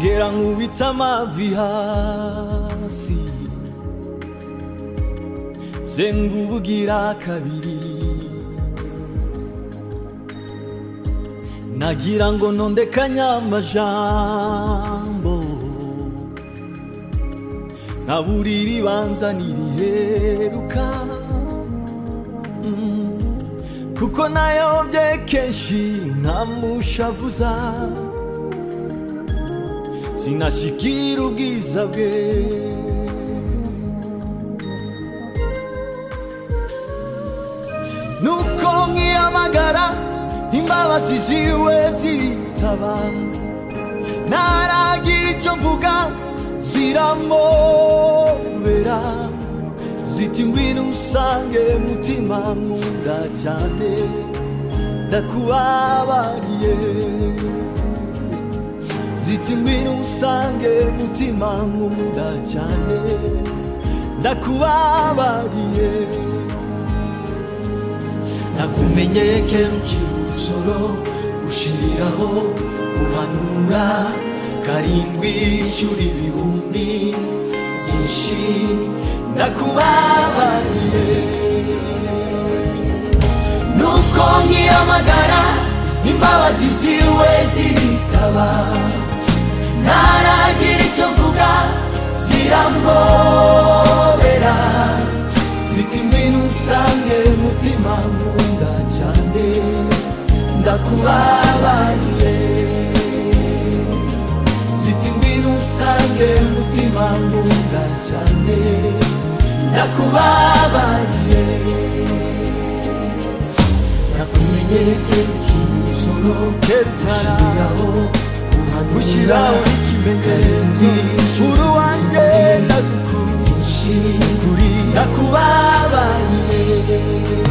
Era nguitama vihasi Zenga ubugira kabiri Nagira ngo ntondekanya amajambo Naburi ribanza niriheruka Kuko nayobye kenshi ntamushavuza Sinashikira ubwiza bwe Nuko nkiyamagara imbabazi ziwe ziritaba Naragira icyo mvuga ziramobera Ziti ngwino usange mutima nkunda cyane Ndakubabariye ziti ngwino usange mutima nkunda cyane ndakubabariye nakumenyeye kera ukiri umusoro ushiriraho uhanura karindwi inshuro ibihumbi byinshi ndakubabariye nuko nkiyamagara imbabazi ziwe ziritaba ntaragira icyo mvuga ziramobera ziti ngwino usange mutima nkunda cyane ndakubabariye ziti ngwino usange mutima nkunda cyane ndakubabariye nakumenyeye kenshi umusoro kerutaraho gushyiraho ikimenyetso uri wanjye ndagukunze kuri nakubabariye